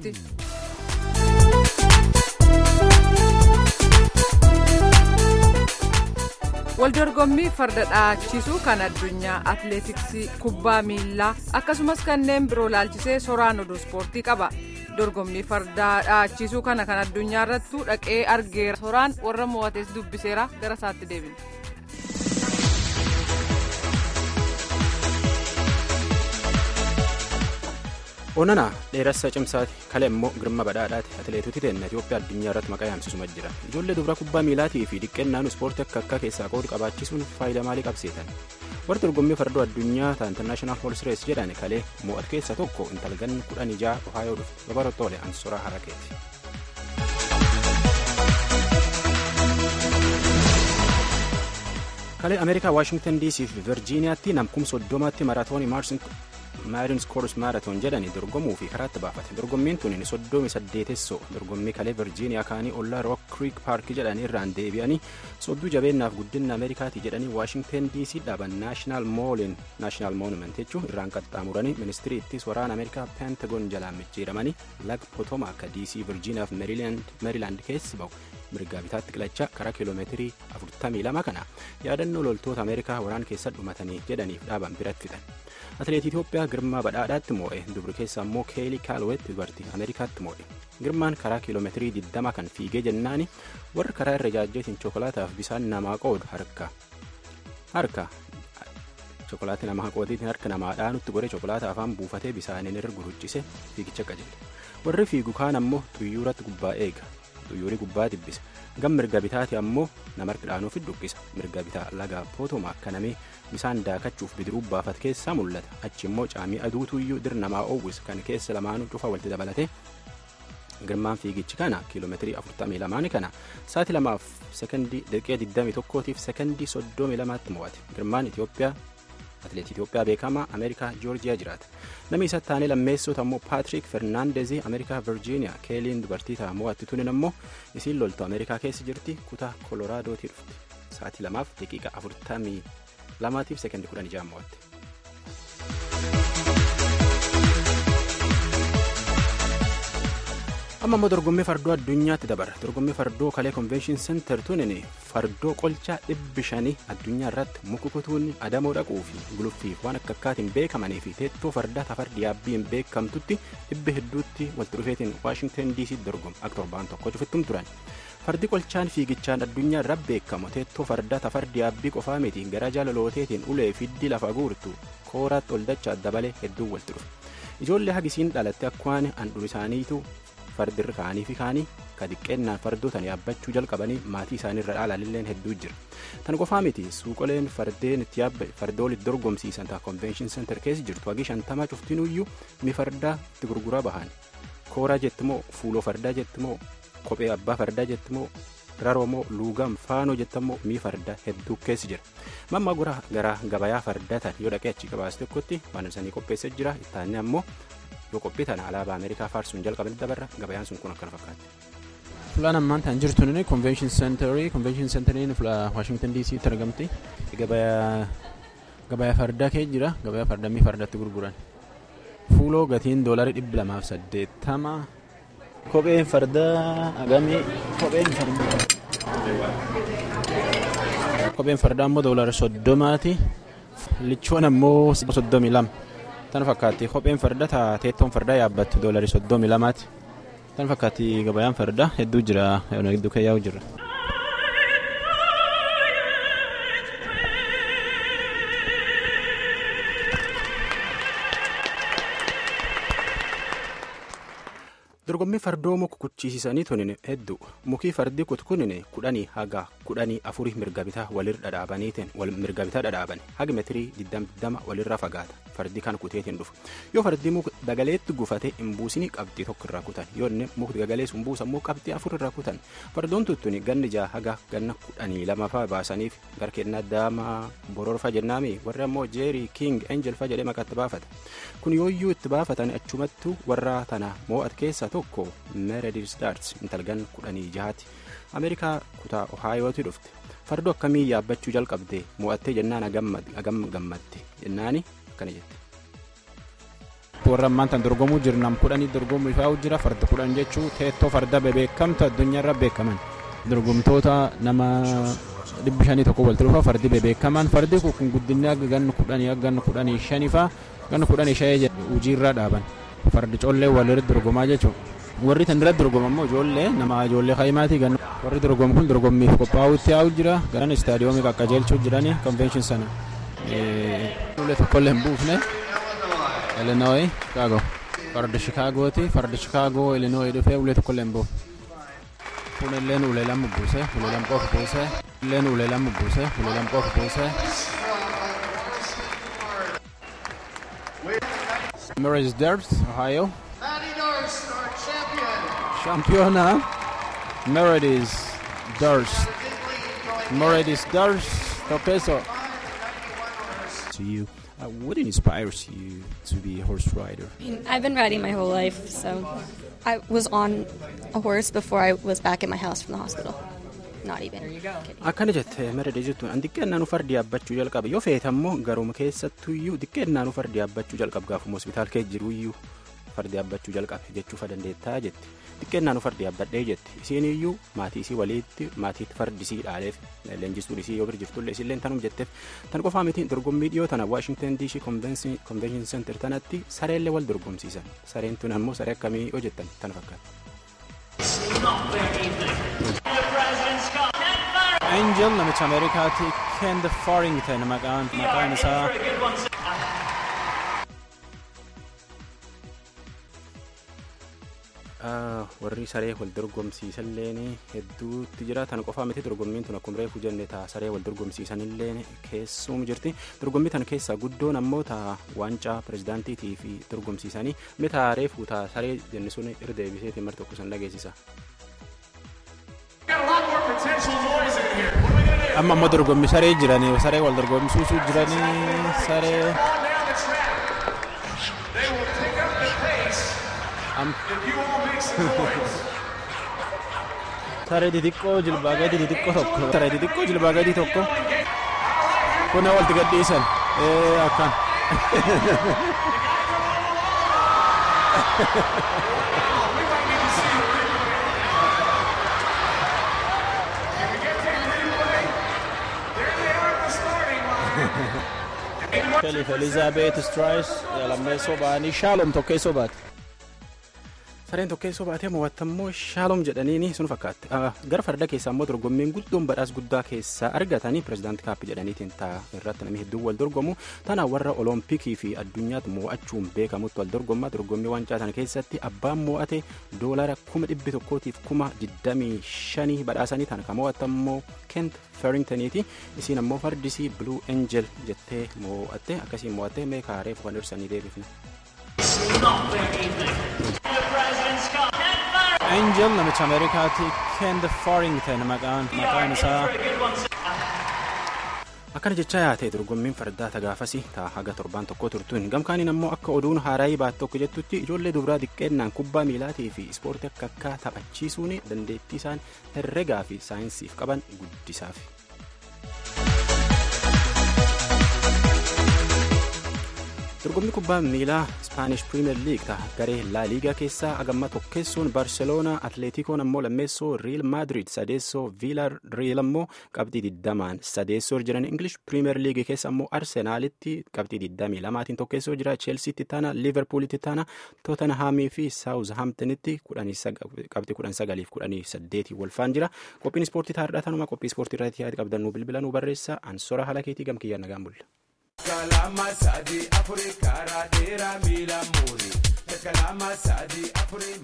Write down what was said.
ispoortii. waldorgommii farda dhaachisuu kan addunyaa atleetiksii kubbaa miilaa akkasumas kanneen biroo laalchisee soraan oduu ispoortii qaba dorgommii fardaa dhaachisuu kana kan addunyaa irrattuu dhaqee argeera soraan warra mo'ates dubbiseera gara isaatti deebina. onana dheeressa cimsaati kale immoo girma badhaadhaati atileetoti teenna itiyoophiyaa addunyaa irratti maqaa yaamsisuma jira ijoollee dubara kubbaa miilaatii fi dhiqqeennaan ispoortii akka akka keessaa qoodu qabaachisuun faayidaa maalii qabsiisan warri dorgommii fardoo addunyaa ta intarnaashinaal hols rees jedhan kalee mo'at keessa tokko intalgan kudhan ijaa ohaayoo dhufte babarotoole ansoraa harakeeti. kalee ameerikaa waashingtan dc fi virjiiniyaatti namkum soddomaatti maraatoonii maarins koors maaratoon jedhanii dorgomuu fi karaatti baafate dorgommiin tun soddomi saddeetessoo dorgommii kalee virjiiniyaa kaanii ollaa rook kriik paarkii jedhanii irraan deebi'anii sodduu jabeennaaf guddina ameerikaatii jedhanii waashingtan dc dhaaban naashinaal moolin naashinaal moonument jechuun irraan qaxxaamuranii ministirii ittis waraana ameerikaa peentagoon jalaan micciiramanii laga potoma akka dc virjiiniyaaf meerilaand keessa ba'u mirgaa bitaatti qilachaa karaa kiiloomeetirii 42 kana yaadannoo loltoota ameerikaa waraan keessa dhumatanii jedhaniif dhaaban biratti fixan atileetii itiyoophiyaa girmaa badhaadhaatti moo'e dubri keessa immoo keelii kaalweetti dubartii ameerikaatti moo'e girmaan karaa kiiloomeetirii 20 kan fiigee jennaani warri karaa irra jaajjeetiin chokolaataaf bisaan namaa qoodu harka harka chokolaatii namaa qootiitiin harka namaadhaa nutti godhe chokolaataa afaan buufatee bisaaniin irra guruchise fiigicha qajeele warri fiigu kaan ammoo xuyyuuratti gubbaa eega xuyyuurii gubbaa dibbisa gam mirga bitaati ammoo nama dhaanuuf dhuqqisa mirga bitaa laga pootoma akka namee bisaan daakachuuf bidiruu baafat keessaa mul'ata achi immoo caamii aduutuyyuu dir namaa oowwisa kan keessa lamaanuu cufa walitti dabalate girmaan fiigichi kana kiiloomeetirii 42 kana sa'aatii lamaaf sekondii daqiiqaa 21tiif sekondii 32tti mo'ate girmaan itiyoophiyaa atileetii itiyoophiyaa beekamaa ameerikaa joorjiyaa jiraata namni isa taanee lammeessota ammoo paatrik fernaandezii ameerikaa virjiiniyaa keeliin dubartii ta'a mo'atti tunin ammoo isiin loltu ameerikaa keessa jirti kutaa koloraadooti dhufti sa'aatii lamaaf daqiiqa 42tiif sekondii 16 mo'atte. amma immoo dorgommii fardoo addunyaatti dabarra dorgommii fardoo kalee konvenshin seentar tunin fardoo qolchaa dhibbi shanii addunyaa irratti muka kutuun adamoo dhaquu fi guluffiif waan akka akkaatiin beekamanii fi teettoo fardaa tafardi yaabbiin beekamtutti dhibbi hedduutti walitti dhufeetiin waashingtan dc dorgomu akka torbaan tokko cufittum turan fardi qolchaan fiigichaan addunyaa irra beekamu teettoo fardaa tafardi yaabbii qofaa miti gara jaalalooteetiin ulee fiddi lafa guurtu kooraatti ol dachaa dabalee hedduu walitti dhufe ijoollee hagisiin dhalatte akkwaan handhuun isaaniitu fardirra kaanii fi kaanii ka diqqeennaan fardootan yaabbachuu jalqabanii maatii isaaniirra dhaalalilleen hedduu jira tan qofaa miti suuqoleen fardeen itti yaabba fardoolitti dorgomsiisan ta'a konvenshin seentar keessa jirtu hagi shantamaa cuftinuyyuu mi fardaa itti gurguraa bahan kooraa jettimoo fuuloo fardaa jettimoo kophee abbaa fardaa jettimoo raroomoo luugam faanoo jettammoo mii fardaa hedduu keessa jira mamma gura gara gabayaa fardatan yoo dhaqee achi gabaase tokkotti waan isaanii qopheessee jira ittaanni ammoo yoo qophii tana alaabaa ameerikaa faarsuun jalqaban dabarra gabayaan sun kun akkana fakkaatti. fulaan ammaan tan jirtu nini konvenshin seenterii konvenshin seentariin waashingtan dc tti argamti gabayaa fardaa kee jira gabayaa fardaa mii fardatti gurguran fuuloo gatiin doolarii dhibbi lamaaf saddeettama kopheen fardaa agamii kopheen fardaa kopheen fardaa ammoo doolarii soddomaati lichoon ammoo soddomii lama tan fakkaatti kopheen farda teettoon fardaa yaabbattu doolarii soddomii lamaati tan fakkaatti gabayaan fardaa hedduu jira hedduu keeyyaa'u jira. dorgommii fardoo muka kuchisiisanii tunin hedduu mukii fardii kutkunin kudhanii haga kudhanii afurii mirga bitaa walirra dhadhaabaniitiin wal mirga bitaa dhadhaaban haga metirii digdama walirra fagaata fardii kan kuteetiin dhufu yoo fardii muka dagaleetti gufate hin buusinii qabxii tokko irraa kutan yoo inni mukti dagalees hin buusammoo qabxii afur irraa kutan fardoon tuttuni ganni jaa haga ganna kudhanii lama faa baasaniif garkeennaa daamaa bororfa jennaami warri ammoo jeerii king enjel fa jedhee maqatti baafata kun yooyyuu itti baafatan achumattu warra tana moo'at keessa tokko meredis daarts intalgan kudhanii jahaati ameerikaa kutaa ohaayooti dhufte fardoo akkamii yaabbachuu jalqabde mo'attee jennaan agam gammadde jennaani akkana jette. warra ammaan tan dorgomuu jiru nam kudhanii dorgomuu ifaa jira farda kudhan jechuu teettoo farda bebeekamtu addunyaarra beekaman dorgomtoota nama dhibbi shanii tokko walitti dhufa fardi bebeekaman fardi kun guddinni akka ganna kudhanii akka ganna kudhanii shanii faa ganna kudhanii shanii hojiirra dhaaban fardi collee walirratti dorgomaa jechuudha. warri tan irratti dorgomammoo ijoollee nama ijoollee kaayimaati ganna warri dorgomu kun dorgommiif qophaa'utti yaa'u jira garan istaadiyoomii qaqqajeelchuu jirani konvenshin sana ulee tokkollee hin buufne Illinois Chicago farda Chicagooti farda Chicago Illinois dhufee ulee tokkollee hin buufne kun illeen ulee lama buuse ulee lama qofa buuse illeen ulee lama buuse ulee lama qofa buuse. Mary's Dirt, Ohio. Championa Meredith Durst. Meredith Durst Topeso. To you, uh, what inspires you to be a horse rider? I've been riding my whole life, so I was on a horse before I was back at my house from the hospital. Not even. Kidding. Akkana jette Meredith jettuun an xiqqeennaan fardi yaabbachuu jalqaba yoo feete ammoo garuma keessattuyyuu xiqqeennaan fardi yaabbachuu jalqaba gaafuma hospitaal kee jiruyyuu fardi yaabbachuu jalqabe jechuufa dandeettaa jette xiqqeennaan fardi yaabbadhee jette isiin iyyuu maatii isii waliitti maatiitti fardi isii dhaaleef leenjistuun isii yoo bira jirtullee isillee tanum jetteef tan qofaa miti dorgommii dhiyoo tana waashingtan diishii konvenshin senter tanatti sareellee wal dorgomsiisan sareen tun ammoo saree akkamii hojjettan tana fakkaata. Angel namicha Ameerikaati Kend Farrington maqaan maqaan isaa. warri saree wal dorgomsiisanilleen hedduutti jira tana qofaa miti dorgommiin tun akkuma reefu jenne taa saree wal dorgomsiisanilleen keessum jirti dorgommii tana keessaa guddoon ammoo taa waancaa pirezidaantiitii fi dorgomsiisanii inni taa reefu taa saree jenne sun irra deebiseetiin mar tokko san dhageessisa. amma ammoo dorgommii saree jiranii saree wal dorgomsiisuu jiranii saree. saree xixiqqoo jilbaa gadi xixiqqoo tokko saree xixiqqoo jilbaa gadi tokko kun walitti gadhiisan akkan Kelif Elizaabeet Straayis lammeessoo ba'anii Shaalom tokkeessoo baate. sareen tokkeessoo baatee mo'attammoo shaalom jedhaniini sun fakkaatti gara farda keessaa immoo dorgommiin guddoon badhaas guddaa keessaa argatanii pirezidaanti kaappii jedhaniitiin ta'a irratti namni hedduun wal dorgomu tana warra olompikii fi addunyaatti mo'achuun beekamutti wal dorgomma dorgommii waancaa sana keessatti abbaan mo'ate doolara kuma dhibbi tokkootiif kuma digdamii shanii badhaasanii tana kan mo'attammoo kent feringtoniiti isiin ammoo fardisii blue angel jettee mo'atte akkasiin mo'atte meekaa reefu kan irsanii deebifne. Angel namicha Ameerikaati Kend Farrington maqaan maqaan isaa. akkana jecha yaate dorgommiin fardaa tagaafasi taa haga torbaan tokko turtuun gamkaaniin ammoo akka oduun haaraayii baat tokko jettutti ijoollee dubaraa xiqqeennaan kubbaa miilaatii fi ispoortii akka akka taphachiisuun dandeettii isaan herregaa fi saayinsiif qaban guddisaaf. dorgommii kubbaa miilaa ispaanish piriimeer liig ta'a garee laa liigaa keessaa agamma tokkeessuun barseloonaa atleetikoon ammoo lammeessoo riil maadrid sadeessoo viila riil ammoo qabxii digdamaan sadeessoo jiran ingilish piriimeer liigii keessa ammoo arsenaalitti qabxii digdamii lamaatiin tokkeessoo jira cheelsiitti taana liiverpuulitti taana tootanhaamii fi saawuz haamtinitti qabxii kudhan sagaliif kudhanii saddeetii walfaan jira qophiin ispoortii taa'aadha tanuma qophii ispoortii irratti yaada qabdanuu bilbilanuu barreessa ansora haala keetii gamkiyyaa nagaan bulla. kalama sadi afuri kara dera mila muri kalama sadi afuri